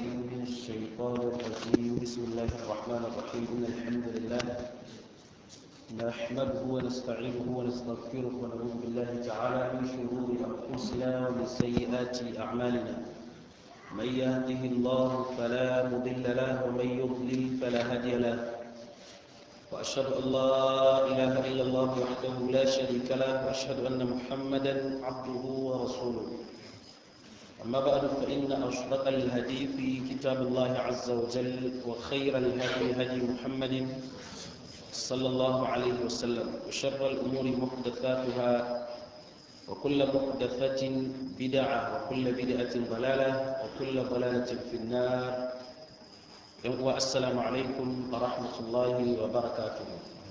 بالله من الشيطان الرجيم بسم الله الرحمن الرحيم إن الحمد لله نحمده ونستعينه ونستغفره ونعوذ بالله تعالى من شرور أنفسنا ومن سيئات أعمالنا من يهده الله فلا مضل له ومن يضلل فلا هادي له وأشهد أن لا إله إلا الله وحده لا شريك له وأشهد أن محمدا عبده ورسوله أما بعد فإن أصدق الهدي في كتاب الله عز وجل وخير الهدي هدي محمد صلى الله عليه وسلم وشر الأمور محدثاتها وكل محدثة بدعة وكل بدعة ضلالة وكل ضلالة في النار والسلام عليكم ورحمة الله وبركاته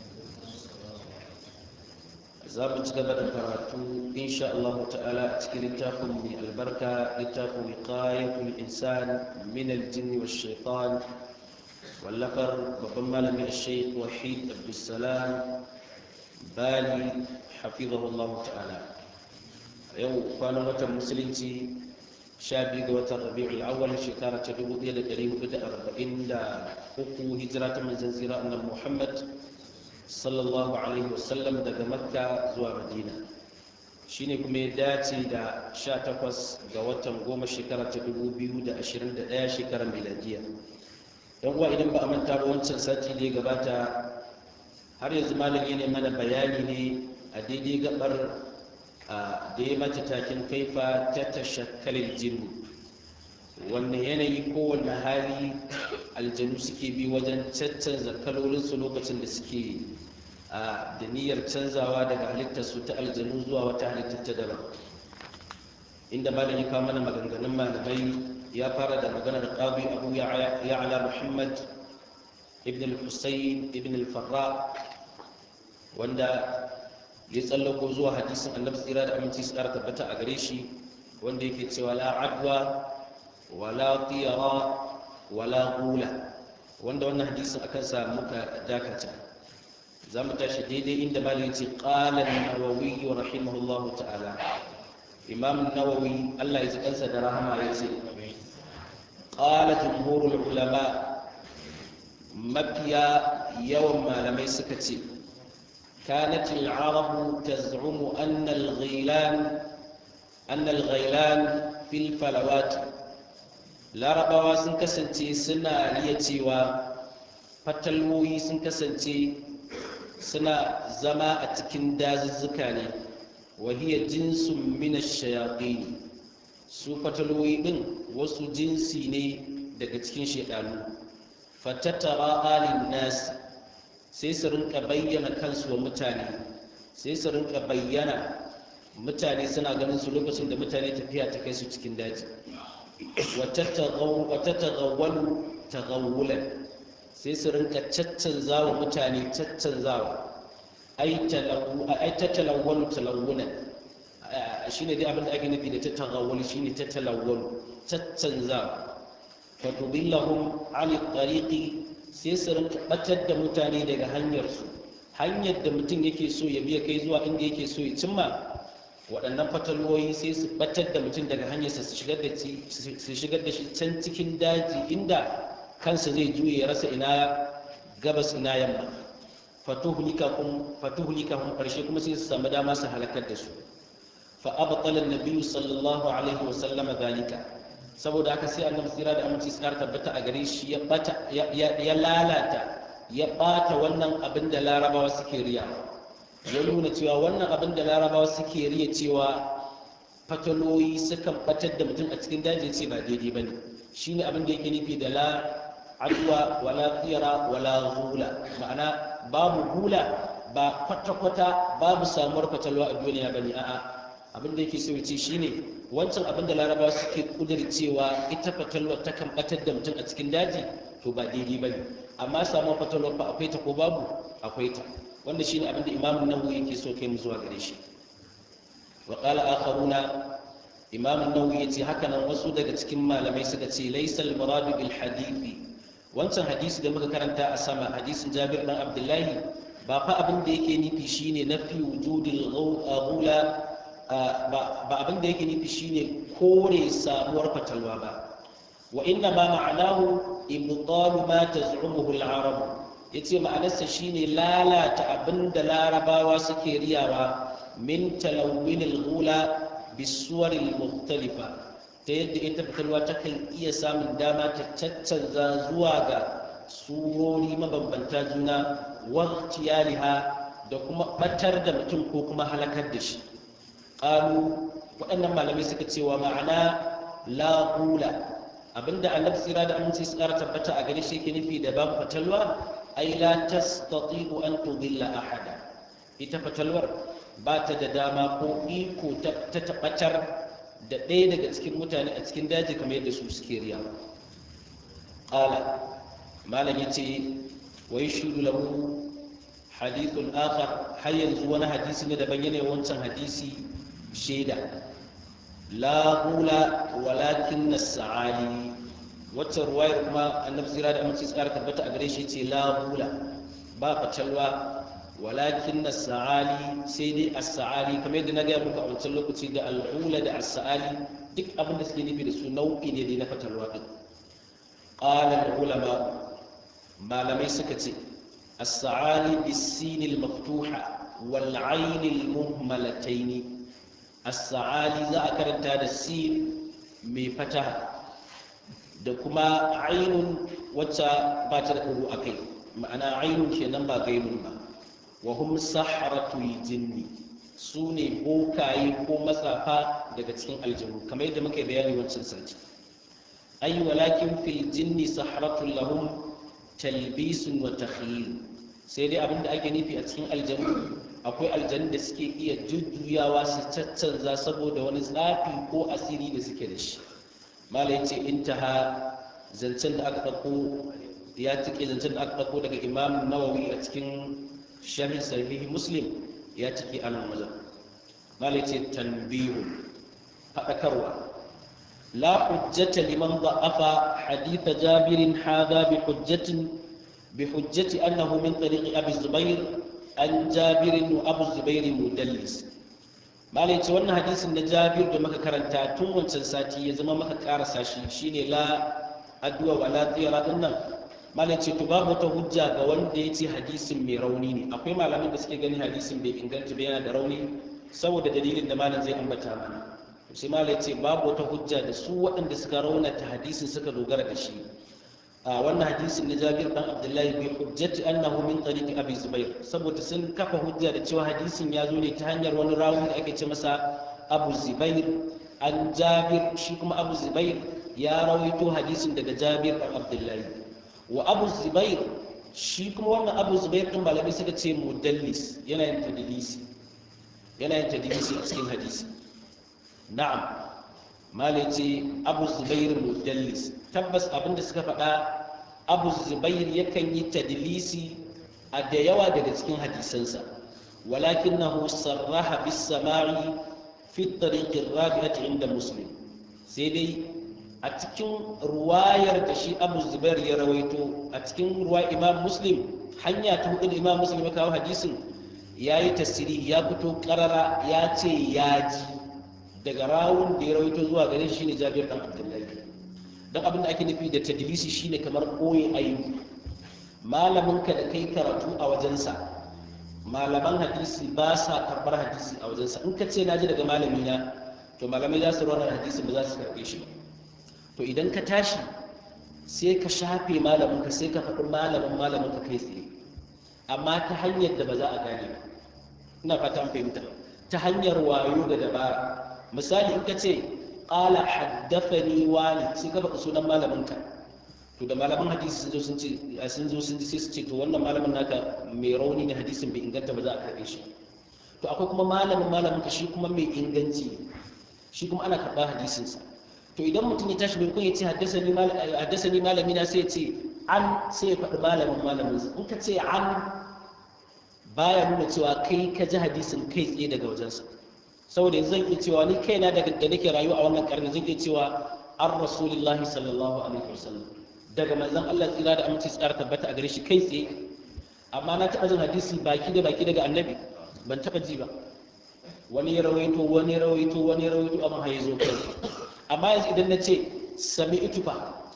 za mu ci gaba da karatu insha Allah ta'ala a cikin littafin mai albarka littafin wiqayatul insan min aljin wa shaitan wallafar babban malami shaykh wahid abdussalam bali hafizahu Allah ta'ala yau kwanan watan musulunci sha biyu ga watan rabi'ul awwal shekara ta dubu ɗaya da ɗari hudu da arba'in da uku hijira ta manzon zira annabi muhammad sallallahu alaihi wasallam daga makka zuwa madina shine kuma ya dace da 18 ga watan goma shekara ta 2021 shekarar miladiya yan uwa idan ba a manta ba wancan sati da ya gabata har yanzu malam ne mana bayani ne a daidai gabar da ya mata takin kaifa ta tashakkalin jinnu wanne yanayi ko wanne hali aljanu suke bi wajen caccanza kalolinsu lokacin da suke da niyyar canzawa daga halittarsu ta aljanu zuwa wata halittar ta daban inda malam ya kawo mana maganganun malamai ya fara da maganar qadi abu ya'la muhammad ibn al-husayn ibn al-farra wanda ya tsallako zuwa hadisin annabi tsira da aminci su ƙara tabbata a gare shi wanda yake cewa la adwa wala tiyara wala gula wanda wannan hadisin akan sa muka dakata za mu tashi daidai inda malin ce ƙalan nawawi rahimahullahu ta'ala imam nawawi allah ya ji kansa da rahama ya ce ƙala jumhurul ulama mafiya yawan malamai suka ce كانت العرب تزعم أن الغيلان أن الغيلان في الفلوات larabawa sun kasance suna iya cewa fatalwoyi sun kasance suna zama a cikin dazuzzuka ne wahiyar jinsun mina shayaƙi su fatalwoyi ɗin wasu jinsi ne daga cikin shaɗanu fatattara alin nasi sai su rinka bayyana kansu wa mutane sai su rinka bayyana mutane suna ganin su lokacin da mutane tafiya ta kai su cikin daji watattagawwalu tagawulan sai su rinka caccanza wa mutane caccanzawa ai tattalawwalu talawulan shi ne dai abinda ake nufi da tattagawwalu shi ne tattalawwalu caccanzawa fatubillahum ali tariqi sai su rinka batar da mutane daga hanyarsu hanyar da mutum yake so ya biya kai zuwa inda yake so ya cimma waɗannan fatalwoyi sai su batar da mutum daga hanyarsa su shigar da shi can cikin daji inda kansa zai juye ya rasa ina gabas ina yamma fatuhulika kun ƙarshe kuma sai su samu dama su halakar da su fa abtala nabiyyu sallallahu alaihi wa sallama zalika saboda haka sai annabi tsira da aminci tsara tabbata a gare shi ya bata ya lalata ya bata wannan abin da larabawa suke riyawa ya nuna cewa wannan abin da larabawa suke riya cewa fataloyi sukan batar da mutum a cikin daji ce ba daidai ba ne shi ne abin da yake nufi da la adwa wala tsira wala hula ma'ana babu hula ba kwata-kwata babu samuwar fatalwa a duniya ba ne a'a abin da yake so ce shi ne wancan abin da larabawa suke cewa ita fatalwa takan batar da mutum a cikin daji to ba daidai ba ne amma samuwar fatalwa ba akwai ta ko babu akwai ta wanda shine abinda imam nawawi yake so kai mu zuwa gare shi wa qala akharuna imam nawawi yace haka nan wasu daga cikin malamai suka ce laysal murad bil hadithi wancan hadisi da muka karanta a sama hadisin Jabir dan Abdullahi ba fa abin da yake nufi shine nafi wujudil ghula ba abin da yake nufi shine kore samuwar fatalwa ba wa inna ma ma'anahu ibtalu ma taz'umuhu al-arab yace ma'anarsa shine lalata abinda larabawa suke riyawa min talawwin al-ghula bisuwar al-mukhtalifa ta yadda ita fitarwa takan iya samun dama ta caccanza zuwa ga surori mabambanta juna waqtiyaliha da kuma batar da mutum ko kuma halakar da shi qalu waɗannan malamai suka cewa ma'ana la ghula abinda annabi tsira da aminci su ƙara tabbata a gare shi yake nufi da babu fatalwa ai la tastati'u an tudilla ahada ita fatalwar ba ta da dama ko iko ta tabbatar da ɗaya daga cikin mutane a cikin daji kamar yadda su suke riya qala malam yace wa yashhadu lahu hadithun akhar har yanzu wani hadisi ne daban yana wancan hadisi shaida la hula walakin as-sa'ali wacce ruwayar kuma annabi sira da amince tsara tabbata a gare shi ce la hula ba fatalwa walakin as-sa'ali sai dai as-sa'ali kamar yadda na ga muku a wancan lokaci da al-hula da as-sa'ali duk abin da suke nufi da su nau'i ne dai na fatalwa din qala al-ulama malamai suka ce as-sa'ali bis-sin al-maftuha wal-'ayn al-muhmalatayn as-sa'ali za a karanta da sin mai fataha da kuma ainun wacce ba ta da ɗugu a kai ma'ana ainun kenan ba gainun ba wa hum saharatul jinni su ne bokaye ko matsafa daga cikin aljanu kamar yadda muka bayani wancan sarki ay walakin fil jinni saharatul lahum talbisun wa takhyil sai dai abinda ake nufi a cikin aljanu akwai aljanu da suke iya jujjuyawa su caccanza saboda wani tsafi ko asiri da suke da shi malai ce intaha zancen da aka ɗauko ya cike zancen da aka ɗauko daga imam nawawi a cikin sharhin sahihi muslim ya cike a nan wajen malai ce tanbihu faɗakarwa la hujjata liman da'afa haditha jabirin hadha bi hujjatin bi hujjati annahu min tariqi abi zubair an jabirin wa abu zubair mudallis malai ce wannan hadisin na jabir da muka karanta tun wancan sati ya zama maka karasa shi shine la addu'a wa la tsira din nan malai ce to babu wata hujja ga wanda ya ce hadisin mai rauni ne akwai malamin da suke ganin hadisin bai inganta ba yana da rauni saboda dalilin da malam zai ambata mana sai malai ce babu wata hujja da su waɗanda suka raunata hadisin suka dogara da shi a wannan hadisin na Jabir dan Abdullahi bi hujjati annahu min tariqi Abi Zubair saboda sun kafa hujja da cewa hadisin ya zo ne ta hanyar wani rawi da ake ce masa Abu Zubair an Jabir shi kuma Abu Zubair ya rawaito hadisin daga Jabir dan Abdullahi wa Abu Zubair shi kuma wannan Abu Zubair din malami suka ce mudallis yana yin tadlisi yana yin tadlisi a cikin hadisi na'am malai ce Abu Zubair mudallis tabbas abinda suka faɗa abu zubair yakan yi tadlisi a da yawa daga cikin hadisansa walakin na sarraha bis samari fi tariqin rabi'ati inda muslim sai dai a cikin ruwayar da shi abu zubair ya rawaito a cikin ruwa imam muslim hanya ta hudu da imam muslim ya kawo hadisin ya yi tasiri ya fito karara ya ce ya ji daga rawun da ya rawaito zuwa gare shi ne jabir dan abdullahi don abin da ake nufi da tadlisi shine kamar koyi ayyuka malamin ka da kai karatu a wajensa malaman hadisi ba sa karbar hadisi a wajensa in ka ce na ji daga malami na to malamai za su rawar hadisi ba za su karbe shi to idan ka tashi sai ka shafe malamin ka sai ka faɗi malamin malamin ka kai tsaye amma ta hanyar da ba za a gane ba ina fata an fahimta ta hanyar wayo da dabara misali in ka ce qala haddathani wani sai ka faɗi sunan malaminka to da malaman hadisi sun zo sun ce sun zo sun ji sai su ce to wannan malamin naka mai rauni ne hadisin bai inganta ba za a karɓe shi to akwai kuma malamin malaminka shi kuma mai inganci shi kuma ana karɓa hadisinsa to idan mutum ya tashi maimakon ya ce haddasani malami na sai ya ce an sai ya faɗi malamin malamin in ka ce an baya nuna cewa kai ka ji hadisin kai tsaye daga wajensa saboda yanzu zan iya cewa ni kaina da da nake rayuwa a wannan karni zan iya cewa an rasulillahi sallallahu alaihi wasallam daga manzon Allah tsira da aminci tsara tabbata a gare shi kai tsaye amma na taɓa jin hadisi baki da baki daga annabi ban taɓa ji ba wani ya rawaito wani ya rawaito wani ya rawaito amma haye zo kai amma yanzu idan na ce sami itufa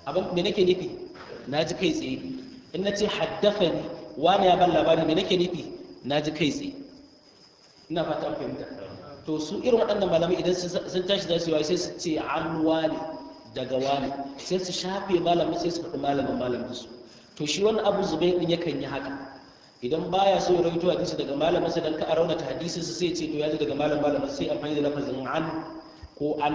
abin me nake nufi na ji kai tsaye in na ce haddafani wani ya ban labari me nake nufi na ji kai tsaye ina fata an fahimta to su irin waɗannan malamai idan sun tashi za su yi sai su ce an wani daga wani sai su shafe malamin sai su faɗi malamin malamin su to shi wani abu zubai din yakan yi haka idan baya so ya rawaito hadisi daga malamin sa dan ka raunata hadisin sa sai ce to ya ji daga malamin malamin sai amfani da lafazin an ko an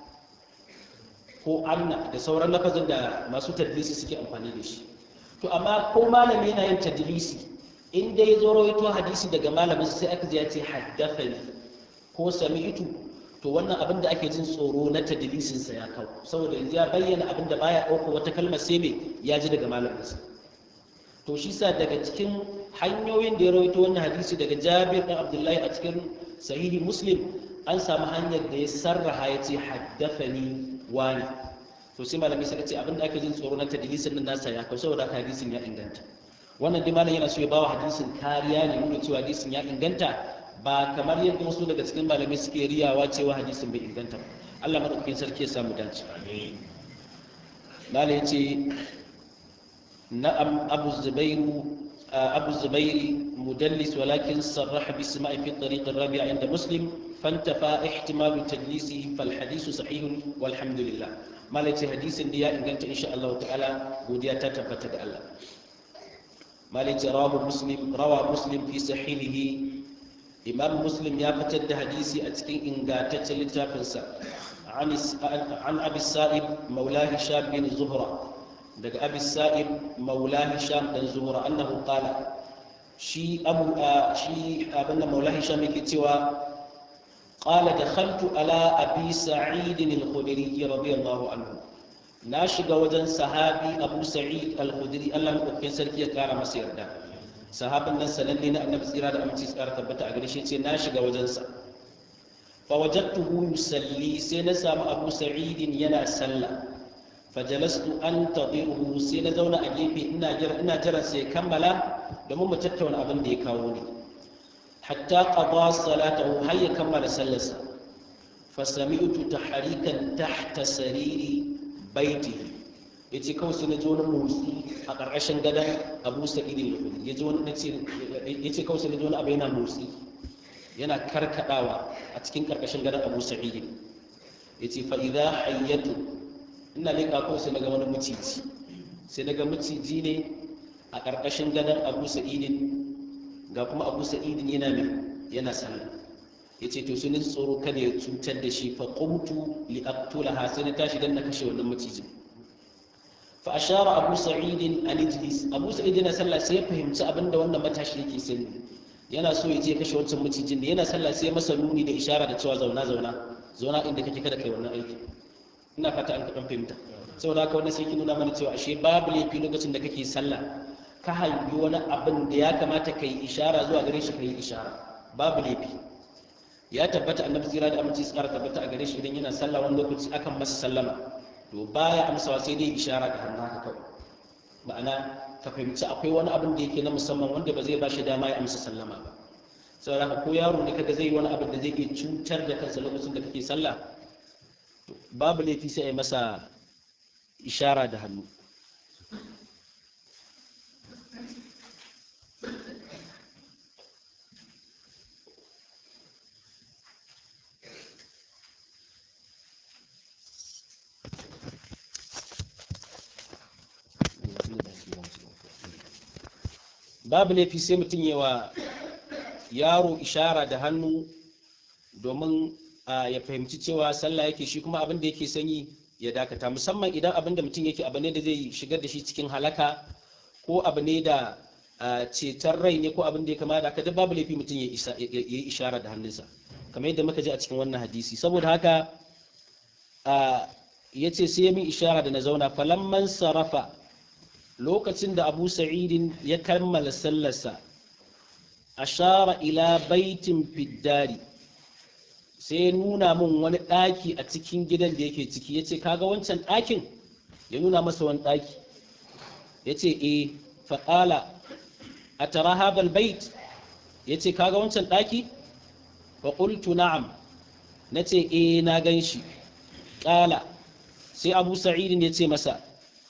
ko anna da sauran lafazin da masu tadlisi suke amfani da shi to amma ko malami yana yin tadlisi in dai zo rawaito hadisi daga malamin sai aka ji ya ce haddathani ko sami'tu to wannan abin da ake jin tsoro na tadlisin sa ya kawo saboda yanzu ya bayyana abin da baya ɗauko wata kalmar sai me ya ji daga malamin sa to shi sa daga cikin hanyoyin da ya rawaito wannan hadisi daga Jabir ɗan Abdullahi a cikin sahihi Muslim an samu hanyar da ya sarraha ya ce haddathani wani to sai malami suka ce abin da ake jin tsoro na tadlisin nan nasa ya kawo saboda hadisin ya inganta wannan dai malam yana so ya bawa hadisin kariya ne nuna cewa hadisin ya inganta ba kamar yadda wasu daga cikin malamai suke riyawa cewa hadisin bai inganta ba Allah madaukakin sarki ya samu dace malam yace na'am abu zubairu abu zubairi mudallis walakin sarraha bi sama'i fi tariq ar-rabi' inda muslim fantafa ihtimal tadlisi fal hadith sahih walhamdulillah malam yace hadisin da ya inganta insha Allah ta'ala godiya ta tabbata da Allah مالك رواه مسلم روى مسلم في صحيحه إمام مسلم يا فتد حديثي أتكين إن قاتت لتافنسا عن عن أبي السائب مولاه هشام بن زهرة دق أبي السائب مولاه هشام بن زهرة أنه قال شي أبو آه شي أبن مولاه هشام كتوى قال دخلت على أبي سعيد الخدري رضي الله عنه na shiga wajen sahabi abu sa'id al-khudri Allah madaukakin sarki ya kara masa yarda sahabin nan sananne na annabi tsira da aminci tsara tabbata a gare shi ce na shiga wajen sa fa wajadtuhu yusalli sai na samu abu sa'id yana sallah fajalastu antadiruhu sai na zauna a gefe ina jira ina jira sai kammala domin mu tattauna abin da ya kawo ni hatta qada salatahu har ya kammala sallarsa fasami'tu tahrikan tahta sariri baiti ya ce kawai sai na ji wani motsi a ƙarƙashin gadon abu sa'idi ya ji wani ya ce kawai sai na ji wani abu yana motsi yana karkadawa a cikin ƙarƙashin gadon abu sa'idi ya ce fa'iza hayyatu ina leƙa kawai sai na ga wani maciji sai na ga maciji ne a ƙarƙashin gadon abu sa'idin ga kuma abu sa'idin yana mai yana sallah ya ce to sun yi tsoro kada ya cutar da shi fa qumtu li aqtulaha sai na tashi dan na kashe wannan macijin fa ashara abu sa'id an ijlis abu sa'id yana sallah sai ya fahimci abinda wannan matashi yake sani yana so ya je kashe wancan macijin da yana sallah sai masa nuni da ishara da cewa zauna zauna zauna inda kake kada kai wannan aiki ina fata an kaɗan fahimta saboda haka wannan sai ki nuna mana cewa ashe babu laifi lokacin da kake sallah ka hangi wani abin da ya kamata ka yi ishara zuwa gare shi ka yi ishara babu laifi ya tabbata annabi tsira da aminci tsara tabbata a gare shi idan yana sallah wani lokaci akan masa sallama to baya amsawa sai dai ishara da hannu haka kawai ma'ana ka fahimci akwai wani abin da yake na musamman wanda ba zai ba shi dama ya amsa sallama ba saboda haka ko yaro ne kaga zai yi wani abin da zai iya cutar da kansa lokacin da kake sallah babu laifi sai a yi masa ishara da hannu babu laifi sai mutum yi wa yaro ishara da hannu domin ya fahimci cewa sallah yake shi kuma abin da yake sanyi ya dakata musamman idan abin da mutum yake abu ne da zai shigar da shi cikin halaka ko abu ne da ceton rai ne ko abin da ya kama da haka babu laifi mutum ya yi ishara da hannunsa kamar yadda muka ji a cikin wannan hadisi saboda haka ya ce sai ya min ishara da na zauna falamman sarrafa lokacin da abu sa'idin ya kammala sallarsa ashara ila baitin fiddari sai ya nuna min wani ɗaki a cikin gidan da yake ciki ya ce kaga wancan ɗakin ya nuna masa wani ɗaki ya ce e faƙala a tara habal bait ya ce kaga wancan ɗaki faƙultu na'am na ce e na gan shi ƙala sai abu sa'idin ya ce masa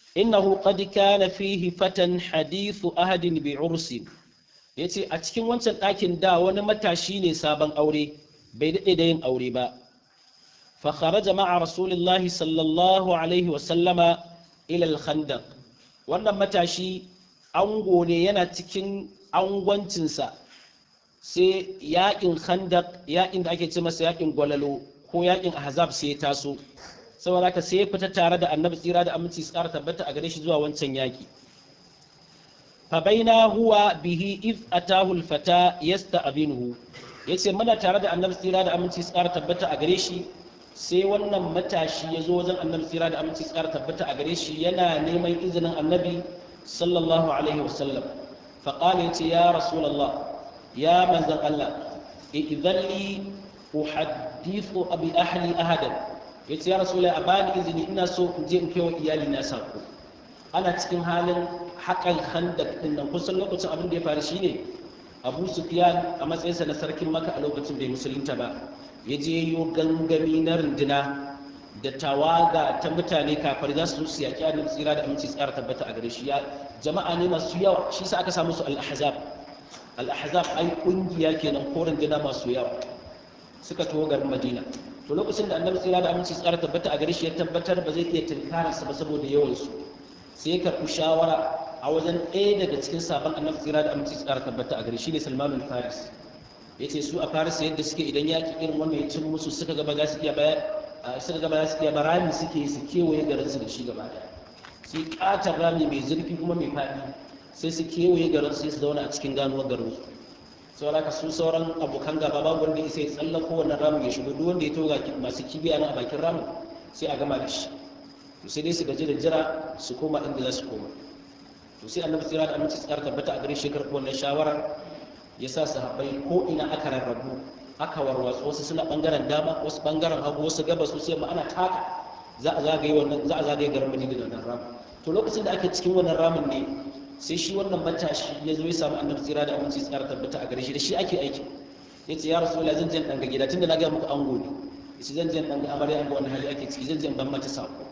innahu qad kana fihi fatan hadithu ahadin bi ursin yace a cikin wancan ɗakin da wani matashi ne sabon aure bai daɗe da yin aure ba fa kharaja ma'a rasulillahi sallallahu alaihi wa sallama ila al-khandaq wannan matashi ango ne yana cikin angwancinsa sai yaƙin khandaq yaƙin da ake ce masa yaƙin gwalalo ko yaƙin ahzab sai ya taso saboda haka sai ya fita tare da annabi tsira da aminci su ƙara tabbata a gare shi zuwa wancan yaƙi fa baina huwa bihi if atahu alfata yasta'binuhu yace muna tare da annabi tsira da aminci su ƙara tabbata a gare shi sai wannan matashi ya zo wajen annabi tsira da aminci su ƙara tabbata a gare shi yana neman izinin annabi sallallahu alaihi wasallam fa qala yace ya rasulullah ya manzon Allah idan li uhaddithu abi ahli ahadan ya ce ya rasulai a bani izini ina so in je in kai wa iyali na sako ana cikin halin haƙan handak din nan kusan lokacin abin da ya faru shine abu sufyan a matsayinsa na sarkin maka a lokacin bai musulunta ba ya je yo gangami na runduna da tawaga ta mutane kafar za su su yaƙi annabi tsira da aminci tsara tabbata a gare shi ya jama'a ne masu yawa shi sa aka samu su al-ahzab al-ahzab ai kungiya kenan ko runduna masu yawa suka taho garin madina to lokacin da annabi tsira da aminci tsara tabbata a gare shi ya tabbatar ba zai iya tunkararsa ba saboda yawansu sai ya karɓi shawara a wajen ɗaya daga cikin sabon annabi tsira da aminci tsara tabbata a gare shi ne salmanul faris ya ce su a faris yadda suke idan yaƙi irin wannan ya cin musu suka gaba za su iya baya suka gaba za su iya barami suke su kewaye garinsu da shi gaba ɗaya sai ƙatar rami mai zurfi kuma mai faɗi sai su kewaye garin sai su zauna a cikin ganuwar garinsu saboda ka su sauran abokan gaba babu wanda ya sai tsallako wannan ramin ya shigo duk wanda ya toga masu kibiya nan a bakin ramin sai a gama da shi to sai dai su gaji da jira su koma inda za su koma to sai annabi tsira da aminci tsara tabbata a gare shi karɓi wannan shawarar ya sa sahabbai ko ina aka rarrabu aka warwatsu wasu suna bangaren dama wasu bangaren hagu wasu gabas wasu yamma ana taka za a zagaye wannan za a zagaye garin Madina da wannan ramin to lokacin da ake cikin wannan ramin ne sai shi wannan matashi ya zo ya samu annabi tsira da aminci tsara tabbata a gare shi da shi ake aiki ya ce ya rasulullah zan jan ɗanga gida tunda na ga muku ango ne ya ce zan jan ɗanga amarya ga wani hali ake ciki zan jan ban mata sako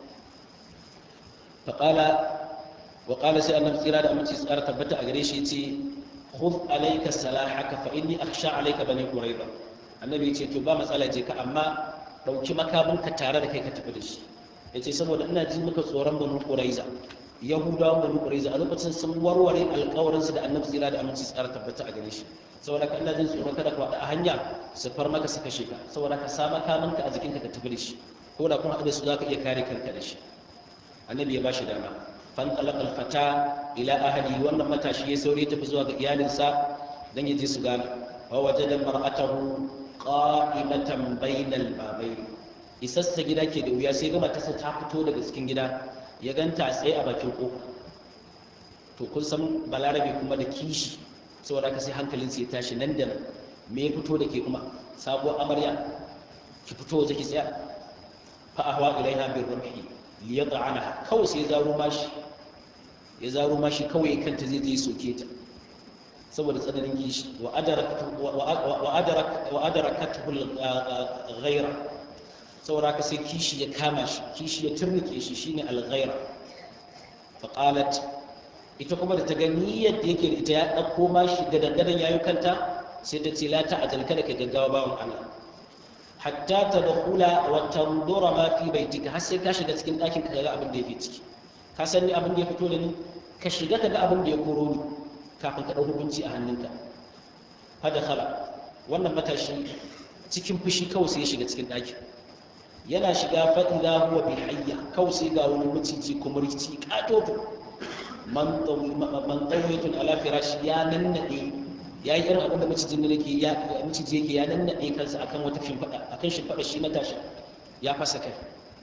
faƙala wa ƙala sai annabi tsira da aminci tsara tabbata a gare shi ya ce khudh alayka salahaka fa inni akhsha alayka bani quraiba annabi ya ce to ba matsala je ka amma dauki makaminka tare da kai ka tafi da shi ya ce saboda ina ji maka tsoron banu quraiza yahudawan banu quraiza a lokacin sun warware alƙawarin su da annabi tsira da aminci tsara tabbata a gare shi saboda ka ina jin tsoron kada ka wada a hanya su far maka su kashe ka saboda ka sa makaminka a jikinka ka tafi da shi ko da kun haɗu da su zaka iya kare kanka da shi annabi ya bashi dama fan talaqa alfata ila ahli wannan matashi ya saurayi tafi zuwa ga iyalinsa dan ya je su gana wa wajada mar'atahu qa'imatan bainal babayn isassa gida ke da wuya sai ga matarsa ta fito daga cikin gida ya ganta a tsaye a bakin kofa to kun san balarabe kuma da kishi saboda ka sai hankalin sai tashi nan da nan me ya fito da ke kuma sabuwar amarya ki fito waje ki tsaya fa ahwa ilaiha bir rumhi li yad'ana kawai sai zaro mashi ya zaro mashi kawai kanta zai je soke ta saboda tsananin kishi wa adarak wa adarak wa adarakathu al-ghayra saboda ka sai kishi ya kama shi kishi ya turnike shi shine al-ghayra fa qalat ita kuma da ta ga niyyar da yake da ita ya dauko mashi gadan gadan yayi kanta sai ta ce la ta ajal kada ka gaggawa bawon Allah hatta tadkhula wa tanzura ma fi baitika har sai ka shiga cikin ɗakin ka ga abin da yake ciki ka san ni abin da ya fito da ni ka shiga ka ga abin da ya koro ni kafin ka ɗau hukunci a hannunka hada khala wannan matashi cikin fushi kawai sai ya shiga cikin ɗakin yana shiga faɗila huwa bi hayya kawai sai ga wani maciji kumurci katoto man tsawitun ala firashi ya nannaɗe ya yi irin abin da macijin da yake ya maciji yake ya nannaɗe kansa akan wata shimfaɗa akan shimfaɗa shi matashi ya fasa kai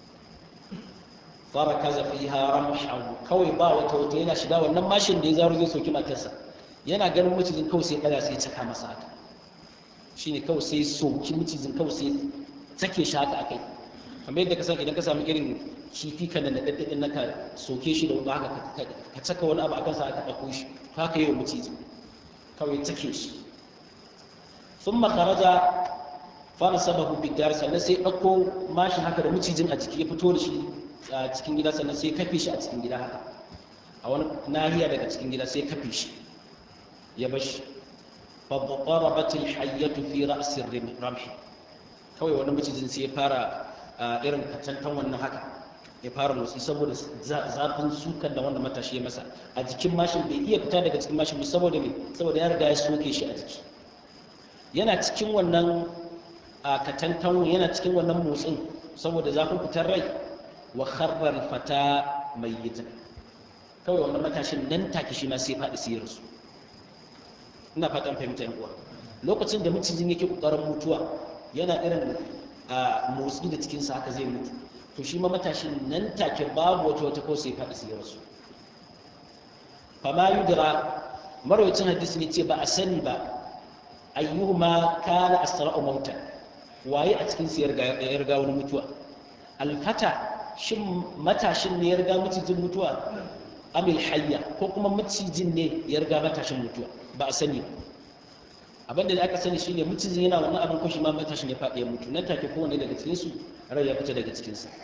fara kaza fi haram kawai ba wata wata yana shiga wannan mashin da ya zaro zai soki matarsa yana ganin macijin kawai sai ɗaga sai caka masa haka shine kawai sai soki macijin kawai sai sake shi haka akai kamar yadda ka san idan ka samu irin kifi kan da daddadin naka soke shi da wani haka ka caka wani abu akan sa aka ɗauko shi haka yi wa maciji kawai take shi sun makaraja fara sababu bidar sannan sai ɗauko mashin haka da macijin a jiki ya fito da shi a cikin gida sannan sai kafe shi a cikin gida haka a wani nahiya daga cikin gida sai kafe shi ya bashi فضربت الحية في رأس الرمح kawai wani macijin sai ya fara irin kacantan wannan haka ya fara motsi saboda zafin sukan da wannan matashi ya masa a jikin mashin bai iya fita daga cikin mashin ba saboda me saboda ya riga ya soke shi a jiki yana cikin wannan kacantan yana cikin wannan motsin saboda zafin fitar rai wa kharrar fata mayyitan kawai wannan matashin nan take shi ma sai faɗi sai ya rasu ina fatan fahimta yan uwa lokacin da macijin yake kokarin mutuwa yana irin a motsi da cikinsa haka zai mutu to shi ma matashin nan take babu wata wata ko sai faɗi sai rasu fama yudra marwacin hadisi ne ce ba a sani ba ayyuhuma kana asra'u mauta waye a cikin su ya riga wani mutuwa alfata shin matashin ne ya riga macijin mutuwa amil hayya ko kuma macijin ne ya riga matashin mutuwa ba a sani abinda da aka sani shine macijin yana wannan abin ko shi ma matashin ya faɗi ya mutu nan take kowanne daga cikin su rai ya fita daga cikin sa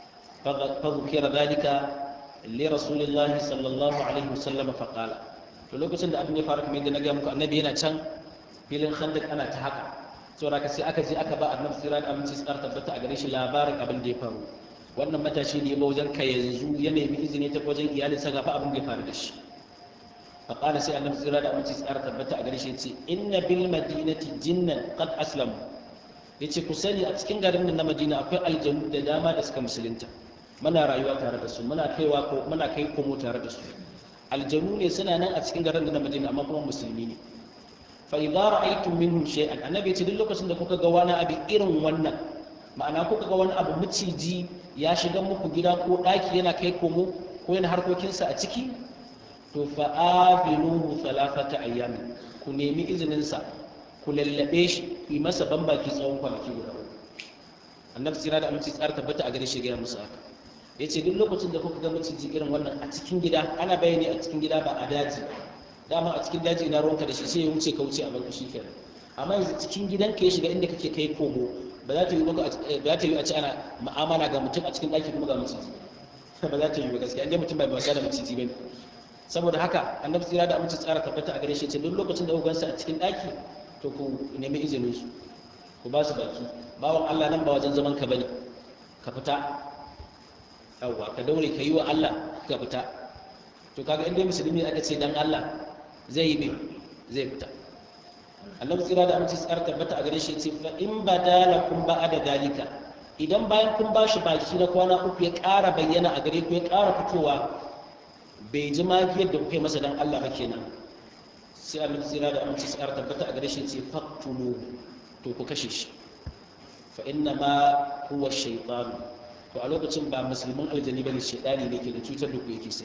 fa zukira dalika li rasulillahi sallallahu alaihi wasallam fa qala to lokacin da abin ya faru kamar yadda na ga muku annabi yana can filin khandak ana ta haka saboda ka sai aka je aka ba annabi sirran aminci tsar tabbata a gare shi labarin abin da ya faru wannan matashi ne ba wajen ka yanzu ya nemi izini ta wajen iyalinsa ga fa abin da ya faru da shi fa qala sai annabi sirra da aminci tsar tabbata a gare shi yace inna bil madinati jinnan qad aslamu yace ku sani a cikin garin nan na Madina akwai aljanu da dama da suka musulunta muna rayuwa tare da su muna kaiwa ko muna kai komo tare da su aljanu ne suna nan a cikin garin nan na Madina amma kuma musulmi ne fa idza ra'aytum minhum shay'an annabi yace duk lokacin da kuka ga wani abu irin wannan ma'ana kuka ga wani abu miciji ya shiga muku gida ko ɗaki yana kai komo ko yana harkokinsa a ciki to fa'abinuhu salafata ayyami ku nemi izininsa ku lallabe shi ku yi masa bambaki tsawon kwanaki guda uku annabi tsira da aminci tsara tabbata a gare shi gaya musu haka ya ce duk lokacin da kuka ga maciji irin wannan a cikin gida ana bayani a cikin gida ba a daji dama a cikin daji ina ruwanka da shi sai ya wuce ka wuce a barku shi kenan amma yanzu cikin gidanka ya shiga inda kake kai komo ba za ta yi ba za ta yi a ci ana ma'amala ga mutum a cikin ɗaki kuma ga maciji ba za ta yi ba gaskiya inda mutum bai wasa da maciji ba ne saboda haka annabi tsira da aminci tsara tabbata a gare shi ce duk lokacin da kuka a cikin ɗaki to ku nemi izinin su ku ba su baki bawan Allah nan ba wajen zaman ka bane ka fita yawwa ka daure ka yi wa Allah ka fita to kaga inda musulmi aka ce dan Allah zai yi me zai fita annabi tsira da aminci tsara tabbata a gare shi ce fa in badalakum ba'da dalika idan bayan kun bashi baki na kwana uku ya ƙara bayyana a gare ku ya ƙara fitowa bai ji magiyar da kuka yi masa dan Allah ba kenan sai annabi tsira da aminci tsara tabbata a gare shi ce faktulu to ku kashe shi fa inna ma huwa shaytan to a lokacin ba musulmin aljani bane shaytani ne ke da cutar da ku yake sai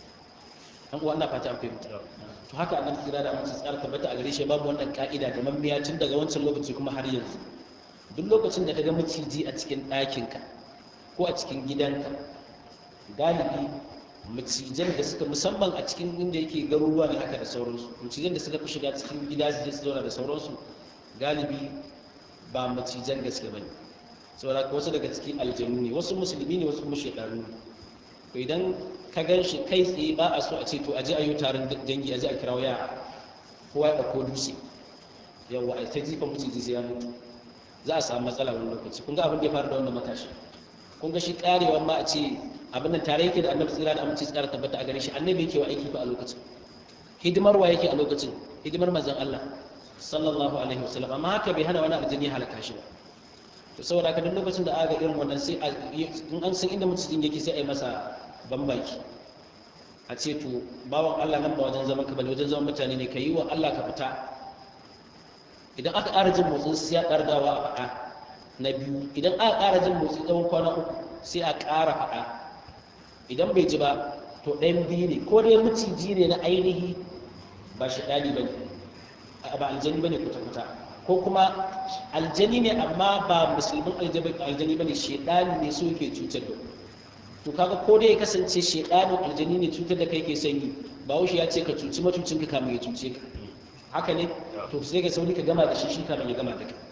an uwa ina fata an fahimta to haka annabi kira da amince tsara tabbata a gare shi babu wannan ka'ida da mammiya tun daga wancan lokaci kuma har yanzu duk lokacin da ka ga maciji a cikin ɗakinka ko a cikin gidanka galibi macijan da suka musamman a cikin inda yake garuruwa ne haka da sauransu macijan da suka fi shiga cikin gida su je su zauna da sauransu galibi ba macijan gaske bane saboda wasu daga cikin aljanu ne wasu musulmi ne wasu kuma shekaru ne to idan ka gan shi kai tsaye ba a so a ce to aje a yi taron dangi aje a kirawo yara kowa ya ɗauko dutse yawa a ta jifa maciji sai ya mutu za a samu matsala wani lokaci kun ga abin da ya faru da wannan matashi kun ga shi karewa ma a ce abin nan tare yake da annabi tsira da aminci tsara tabbata a gare shi annabi yake wa aiki fa a lokacin hidimar wa yake a lokacin hidimar manzon Allah sallallahu alaihi wasallam amma haka bai hana wani aljini ya halaka shi ba to saboda haka duk lokacin da aka irin wannan sai in an san inda mutum yake sai a yi masa bambaki a ce to bawan Allah nan ba wajen zaman ka bane wajen zaman mutane ne ka yi wa Allah ka fita idan aka ƙara jin motsin sai ya ƙara dawa a faɗa na biyu idan aka ƙara jin motsi tsawon kwana uku sai a ƙara faɗa idan bai ji ba to ɗayan biyu ne ko dai maciji ne na ainihi ba shi ɗali ba ne ba aljani ba ne kuta-kuta ko kuma aljani ne amma ba musulmin aljani ba ne shaidani ne so yake cutar da to kaga ko dai ya kasance shaidanin aljani ne cutar da kai ke sanyi ba wuce ya ce ka cuci matucin ka kamun ya cuce ka haka ne to sai ka sauri ka gama da shi shi kamun ya gama da kai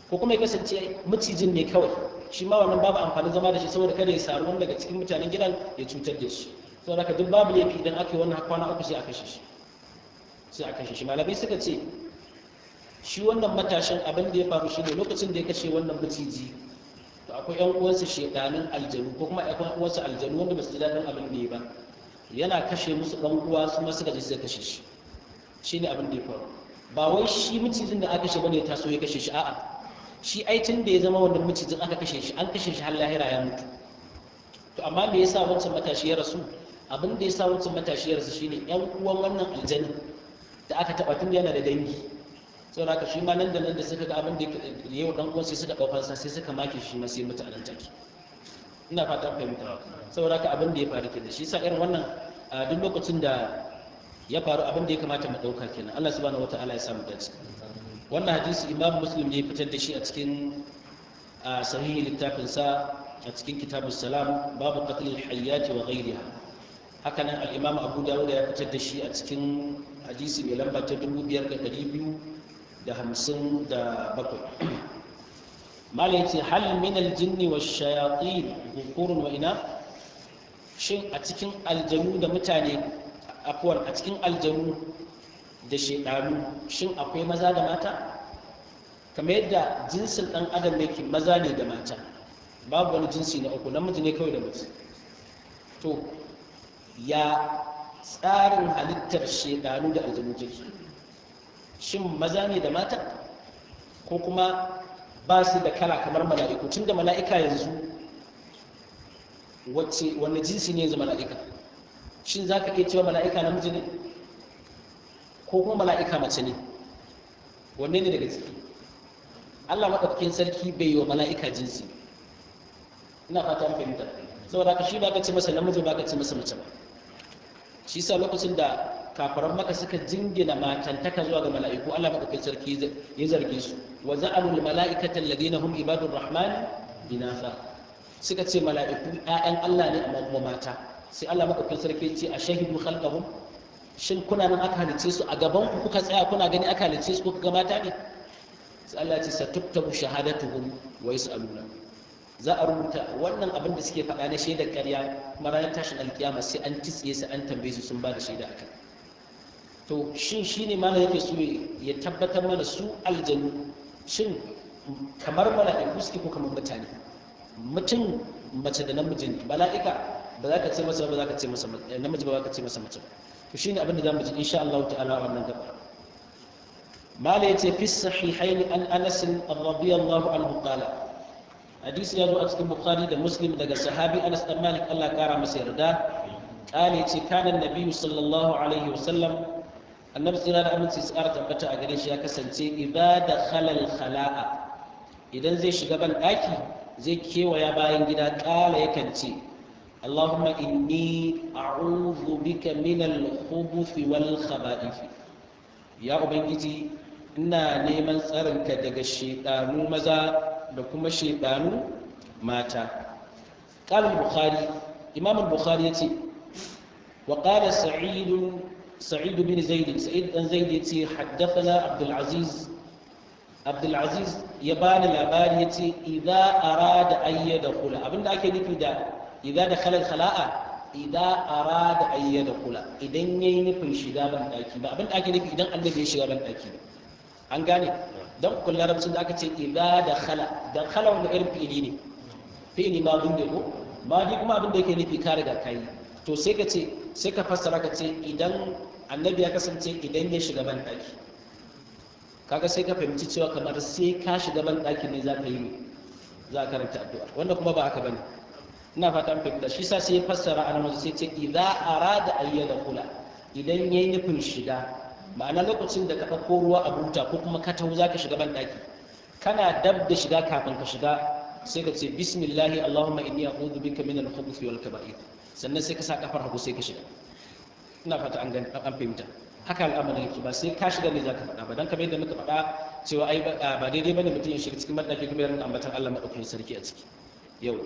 ko kuma ya kasance macijin ne kawai shi ma wannan babu amfanin zama da shi saboda kada ya samu wani daga cikin mutanen gidan ya cutar da shi saboda haka duk babu laifi idan aka yi wannan kwana uku sai a kashe shi sai a kashe shi malamai suka ce shi wannan matashin abin da ya faru shi ne lokacin da ya kashe wannan maciji to akwai yan uwansa shedanin aljanu ko kuma yan uwansa aljanu wanda ba su ji daɗin abin da ya ba yana kashe musu ɗan uwa su ma suka je suka kashe shi shi ne abin da ya faru ba wai shi macijin da aka kashe bane ya taso ya kashe shi a'a shi aitin da ya zama wannan macijin aka kashe shi an kashe shi har lahira ya mutu to amma me yasa wancan matashi ya rasu abin da yasa wancan matashi ya rasu shine yan uwan wannan aljanna da aka taba tun yana da dangi saboda haka shi ma nan da nan da suka ga abin da ya yi dan uwan sai suka daukar sa sai suka make shi ma sai mutu a nan take ina fatan fahimta saboda haka abin da ya faru kenan shi yasa irin wannan a duk lokacin da ya faru abin da ya kamata mu dauka kenan Allah subhanahu wataala ya samu dace wannan hadisi imam muslim ne ya fitar da shi a cikin sahihi littafinsa a cikin kitabun salam babu qatlil hayyati wa ghayriha haka nan al-imam abu dawud ya fitar da shi a cikin hadisi mai lamba ta 5257 malai ce hal min al-jinni wash-shayatin dhukurun wa ina shin a cikin aljanu da mutane afwan a cikin aljanu da shekaru shin akwai maza da mata kamar yadda jinsin ɗan adam yake maza ne da mata babu wani jinsi na uku namiji ne kawai da mace to ya tsarin halittar shekaru da aljanu take shin maza ne da mata ko kuma ba su da kala kamar mala'iku tun da mala'ika yanzu wacce wanne jinsi ne yanzu mala'ika shin za ka iya cewa mala'ika namiji ne ko kuma mala'ika mace ne wanne ne daga ciki Allah maɗaukakin sarki bai yi wa mala'ika jinsi ina fata an fahimta saboda ka shi ba ka ce masa namiji ba ka ce masa mace ba shi sa lokacin da kafaran maka suka jingina matantaka zuwa ga mala'iku Allah maɗaukakin sarki ya zarge su wa za'alul mala'ikatan ladina hum ibadur rahman inasa suka ce mala'iku ƴaƴan Allah ne amma kuma mata sai Allah maɗaukakin sarki ce a shahidu khalqahum shin kuna nan aka halice su a gaban ku kuka tsaya kuna gani aka halice su kuka ga mata ne sai Allah ya ce satuktabu shahadatuhum wa yus'aluna za a rubuta wannan abin da suke faɗa na shaidar ƙarya kuma ranar tashin alkiyama sai an titsiye su an tambaye su sun ba da shaida akan to shin shine malam yake so ya tabbatar mana su aljanu shin kamar mala'iku suke ko kamar mutane mutum mace da namiji ne mala'ika ba za ka ce masa ba za ka ce masa namiji ba za ka ce masa mace ba to shine abin da zamu ji insha Allah ta'ala wannan gaba mala yace fi sahihaini an Anas radiyallahu anhu qala hadisi ya zo a cikin Bukhari da Muslim daga sahabi Anas dan Malik Allah kara masa yarda qala yace kana annabi sallallahu alaihi wasallam annabi sallallahu alaihi wasallam tsara tabbata a gare shi ya kasance idza dakhala al-khala'a idan zai shiga ban daki zai kewaya bayan gida kala yakan ce اللهم إني أعوذ بك من الخبث والخبائث يا أبنجي إنا نيمان سرنك دق الشيطان مزا دكما الشيطان ماتا قال البخاري إمام البخاري يتي وقال سعيد سعيد بن زيد سعيد بن زيد يتي حدثنا عبد العزيز عبد العزيز يبان الأبان يتي إذا أراد أن يدخل أبن ذاك نفي ده idza dakhala al-khala'a idza arada an yadkhula idan yayi nufin shiga ban daki ba abin da ake nufi idan annabi ya shiga ban daki ba an gane dan kullu larabcin da aka ce idza dakhala dakhala wanda irin fi'ili ne fi'ili ma dun ko ma di kuma abin da yake nufi ka riga kai to sai ka ce sai ka fassara ka ce idan annabi ya kasance idan ya shiga ban daki kaga sai ka fahimci cewa kamar sai ka shiga ban daki ne za ka yi za ka karanta addu'a wanda kuma ba haka bane ina fata an fahimta shi sa sai ya fassara a nan sai ce idza arada ayyada kula idan yayi nufin shiga ma'ana lokacin da ka ɗauko ruwa a buta ko kuma ka taho zaka shiga ban daki kana dab da shiga kafin ka shiga sai ka ce bismillahi allahumma inni a'udhu bika min al-khubuthi wal kaba'ir sannan sai ka sa kafar hagu sai ka shiga ina fata an an fahimta haka al'amarin yake ba sai ka shiga ne zaka faɗa ba dan kamar yadda muka faɗa cewa ai ba daidai bane mutum ya shiga cikin madaki kuma ya rinka ambatan Allah madaukakin sarki a ciki yau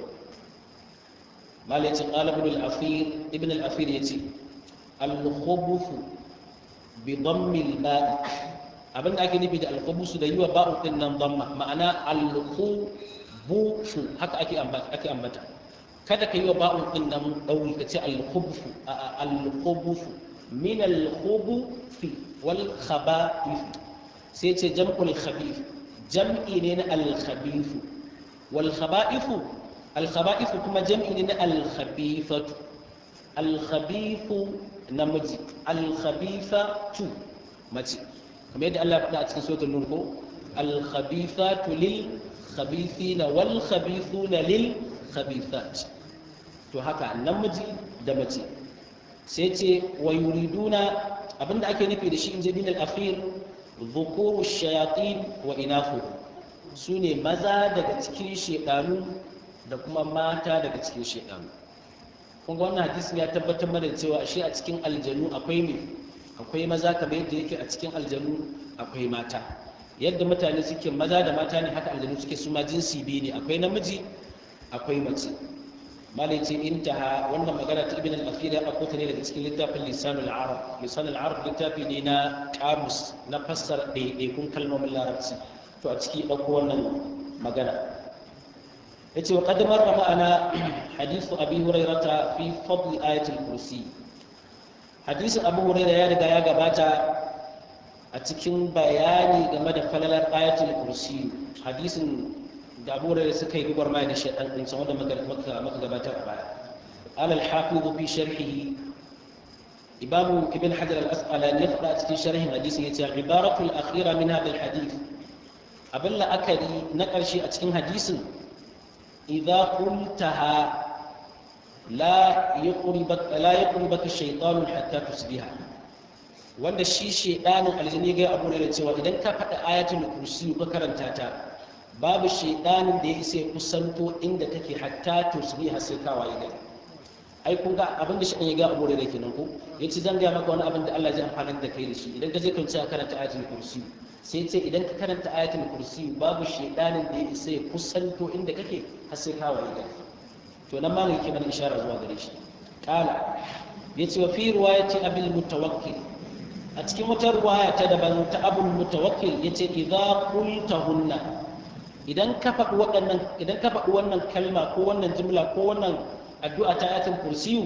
قال يتي قال ابن الأثير ابن الأثير يتي الخبث بضم الماء abin da ake nufi da alkhubusu da yi wa ba'u din nan dhamma ma'ana alkhubusu haka ake ake ambata kada ka yi wa ba'u din nan dauri ka ce alkhubusu alkhubusu min alkhubuthi wal khaba'ith sai ce jam'ul khabith jam'i ne na al-khabith wal khaba'ith al-khaba'ith kuma jam'i ne na al-khabithatu al-khabith namiji al-khabithatu mace kamar yadda Allah ya faɗa a cikin suratul nur ko al-khabithatu lil khabithina wal khabithuna lil khabithat to haka namiji da mace sai ce wa yuriduna abinda ake nufi da shi in jabin al-akhir dhukuru shayatin wa inathu sune maza daga cikin shedanu da kuma mata daga cikin shedanu kun ga wannan hadisi ya tabbatar mana cewa ashe a cikin aljanu akwai me akwai maza kamar yadda yake a cikin aljanu akwai mata yadda mutane suke maza da mata ne haka aljanu suke su ma jinsi biyu ne akwai namiji akwai mace malai ce intaha wannan magana ta ibn al-akhir ya dauko ta ne daga cikin littafin lisanul arab lisanul arab littafi ne na kamus na fassara ɗaiɗaikun kalmomin larabci to a ciki dauko wannan magana yace wa qad marra ma'ana hadithu abi hurairata fi fadl ayatul kursi hadisin abu hurairah ya riga ya gabata a cikin bayani game da falalar ayatul kursi hadisin da abu da suka yi gubar mai da shaɗan ɗin san wanda maka gabatar a baya alal hafizu fi sharhihi imamu ibn hajar al-asqalani ya faɗa a cikin sharhin hadisin yace ibaratul akhira min hadha al-hadith abin la'akari na ƙarshe a cikin hadisin idza qultaha la yuqribaka la yuqribaka shaytanun hatta tusbiha wanda shi shedanin aljini ga abu da cewa idan ka faɗa ayatul kursi ka karanta ta babu shedanin da ya isa ya kusanto inda take hatta tusbiha sai ka waye gari ai kun ga abin da shedan ya ga abu da kenan ko yace zan ga maka wani abin da Allah zai amfana da kai da shi idan ka je kan ka karanta ayatul kursi sai ce idan ka karanta ayatul kursi babu shedanin da ya isa ya kusanto inda kake har sai ka waye gari to nan ma yake mana ishara zuwa gare shi kala yace wa fi riwayati abil mutawakkil a cikin wata ruwaya ta daban ta abul mutawakkil yace idza qultahunna idan ka faɗi waɗannan idan ka faɗi wannan kalma ko wannan jimla ko wannan addu'a ta ayatul kursiyu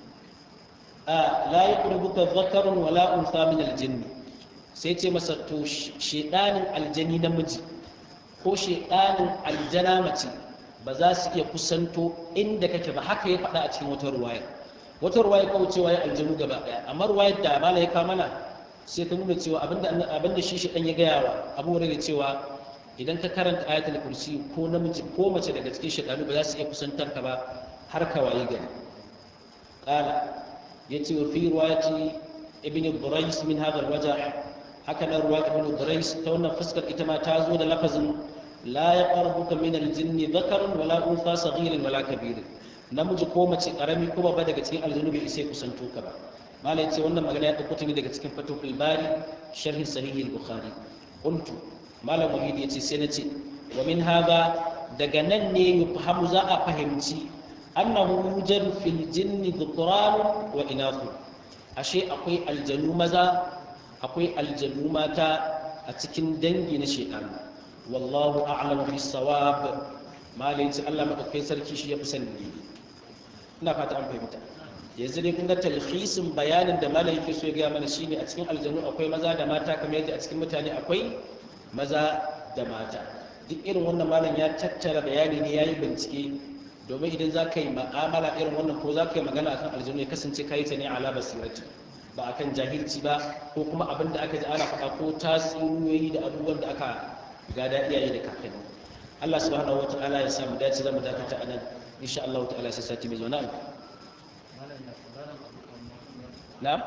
a la yaqrubuka dhakarun wala untha min aljinn sai ce masa to shedanin aljani namiji ko shedanin aljana mace ba za su iya kusanto inda kake ba haka ya faɗa a cikin wata ruwaya wata ruwaya kawo cewa ya aljanu gaba ɗaya amma ruwayar da mala ya kawo mana sai ta nuna cewa abinda shi shaɗan ya gaya wa abu da cewa idan ka karanta ayatul kursi ko namiji ko mace daga cikin shaɗanu ba za su iya kusantar ka ba har ka waye gari qala yace wa fi riwayati ibn Burais min hadha al-wajh haka nan ruwa ibn Burais ta wannan fuskar ita ma ta zo da lafazin la yaqrabuka min al-jinni dhakarun wala untha saghirin wala kabirin namiji ko mace karami ko babba daga cikin aljannu bai sai kusanto ka ba malai ce wannan magana ya dauko ta ne daga cikin fatihul bari sharhi sahih al-bukhari qultu malam wahid yace sai nace wa min hadha daga nan ne yufhamu za a fahimci annahu yujadu fil jinni dhukran wa inath ashe akwai aljanu maza akwai aljanu mata a cikin dangi na shaytan wallahu a'lamu bis sawab malai ce Allah madaukakin sarki shi ya fi sani ina fata an fahimta yanzu dai kun ga talhisin bayanin da malam yake so ya gaya mana shine a cikin aljanu akwai maza da mata kamar yadda a cikin mutane akwai maza da mata duk irin wannan malam ya tattara bayani ne ya yi bincike domin idan za ka yi ma'amala irin wannan ko za ka yi magana akan aljanu ya kasance ka yi ta ne ala basirati ba akan jahilci ba ko kuma abin da aka ji ana faɗa ko tatsuniyoyi da abubuwan da aka gada iyaye da kakanni Allah subhanahu wa ta'ala ya samu dace zamu dakata anan insha Allah ta'ala sai sati mai zuwa na'am na'am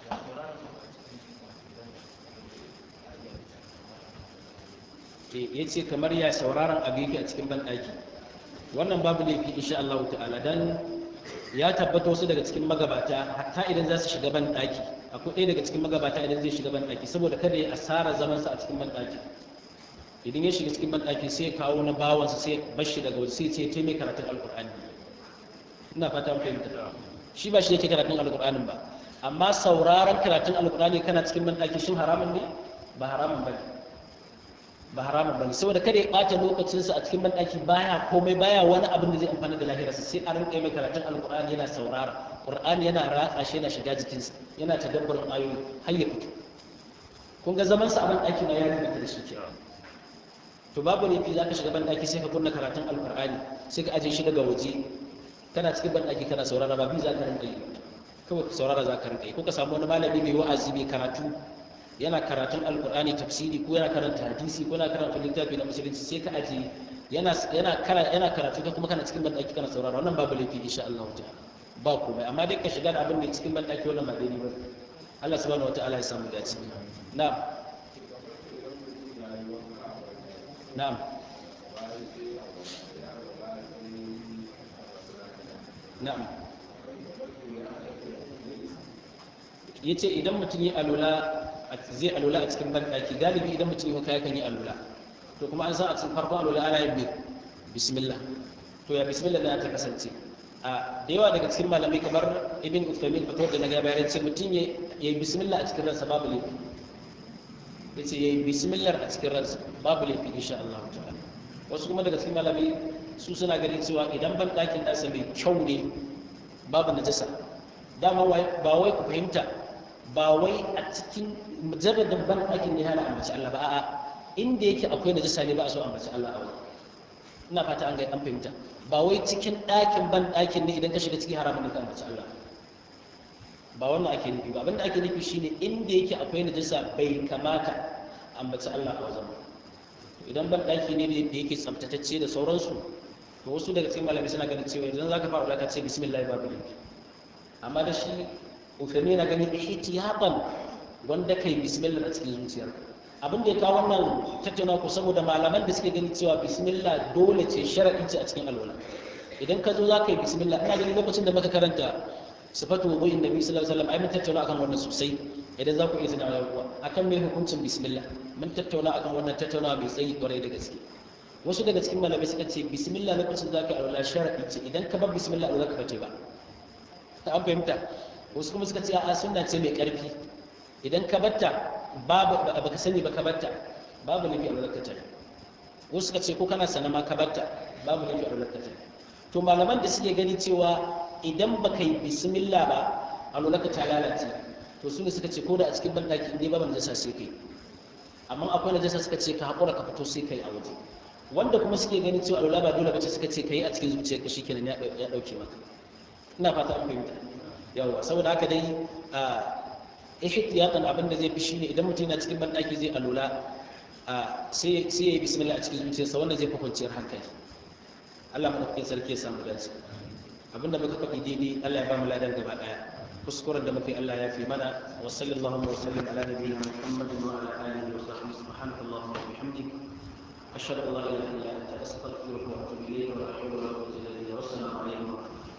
ya ce kamar ya sauraron abu yake a cikin banɗaki wannan babu laifi insha Allah ta'ala dan ya tabbata wasu daga cikin magabata hatta idan za su shiga banɗaki akwai ɗaya daga cikin magabata idan zai shiga banɗaki saboda kada ya asara zamansa a cikin banɗaki idan ya shiga cikin banɗaki sai ya kawo na bawansa sai bashi daga waje sai ce ta mai karatun alƙur'ani ina fata fahimta shi ba shi yake karatun alƙur'anin ba amma sauraron karatun alƙur'ani kana cikin banɗaki shin haramun ne ba haramun bane ba haramun bane saboda kada ya ɓata lokacinsa a cikin banɗaki baya komai baya wani abin da zai amfana da lahirarsa sai a rinƙa mai karatun alƙur'ani yana saurara ƙur'ani yana ratsa shi yana shiga jikinsa yana tadabbarin ayoyi har ya fito kun ga zaman sa a banɗaki na yari da shi kenan to babu laifi za ka shiga banɗaki sai ka kunna karatun alƙur'ani sai ka ajiye shi daga waje kana cikin banɗaki kana saurara ba bi za ka rinƙa yi kawai saurara za ka rinƙa yi ko ka samu wani malami mai wa'azi mai karatu yana karatun alkur'ani tafsiri ko yana karanta hadisi ko yana karanta littafi na musulunci sai ka aje yana yana yana karatu ka kuma kana cikin bandaki kana saurara wannan babu laifi insha Allah ta'ala ba komai amma dai ka shiga da abin da cikin bandaki wannan ba daidai ba Allah subhanahu wataala ya samu dace na'am na'am na'am yace idan mutum ya alula zai alula a cikin banɗaki galibi idan mutum ya kaya kan yi alula to kuma an san a cikin farkon alula ana yin bismillah to ya bismillah na ta kasance a da yawa daga cikin malamai kamar ibn Uthaymeen fito da na ga bayan ce mutum ya yi bismillah a cikin ransa babu laifi ya ce ya yi bismillah a cikin ransa babu laifi insha Allah ta'ala wasu kuma daga cikin malamai su suna ganin cewa idan banɗakin nasa mai kyau ne babu najasa dama ba wai ku fahimta ba wai a cikin mujarradin ban ɗakin ne hana ambaci Allah ba a'a inda yake akwai najasa ne ba a so ambaci Allah a wani ina fata an ga an fahimta ba wai cikin ɗakin ban ɗakin ne idan ka shiga ciki haramun ne ka ambaci Allah ba wannan ake nufi ba abinda ake nufi shine inda yake akwai najasa bai kamata ambaci Allah a wajen idan ban ɗaki ne da yake tsaftatacce da sauransu to wasu daga cikin malamai suna ganin cewa idan zaka fara ka ce bismillah babu laifi amma da shi ufemi na ganin ihtiyatan wanda kai bismillah a cikin zuciyar abin da ya kawo wannan tattauna ku saboda malaman da suke ganin cewa bismillah dole ce sharadi ce a cikin alwala idan ka zo za ka yi bismillah ina ganin lokacin da muka karanta sifatu wudu'in nabi sallallahu alaihi wasallam ai mun tattauna akan wannan sosai idan za ku iya tunawa kuwa akan mai hukuncin bismillah mun tattauna akan wannan tattaunawa mai tsayi kwarai da gaske wasu daga cikin malamai suka ce bismillah lokacin da za ka yi alwala sharadi ce idan ka bar bismillah alwala ka bace ba an fahimta wasu kuma suka ce a sunna ce mai karfi idan ka batta babu baka sani ba ka batta babu nabi a lokacin wasu suka ce ko kana sana ma ka batta babu nabi a lokacin to malaman da suke gani cewa idan baka yi bismillah ba a lokacin ta lalace to su ne suka ce ko da a cikin bandaki inda babu najasa sai kai amma akwai najasa suka ce ka haƙura ka fito sai kai a waje wanda kuma suke gani cewa alwala ba dole bace suka ce kai a cikin zuciyarka shikenan ya dauke maka ina fata an fahimta yawa saboda haka dai a ihtiyatan abin da zai fi shine idan mutum yana cikin bandaki zai alula sai sai yayi bismillah a cikin zuciyarsa wannan zai fi kwanciyar hankali Allah madaukakin sarki ya samu dace abinda muka faɗi daidai Allah ya ba mu ladan gaba daya kuskuren da muke Allah ya fi mana wa sallallahu wa sallam ala nabiyyina muhammadin wa ala alihi wa sahbihi subhanakallahumma wa bihamdik ashhadu an la ilaha illa anta astaghfiruka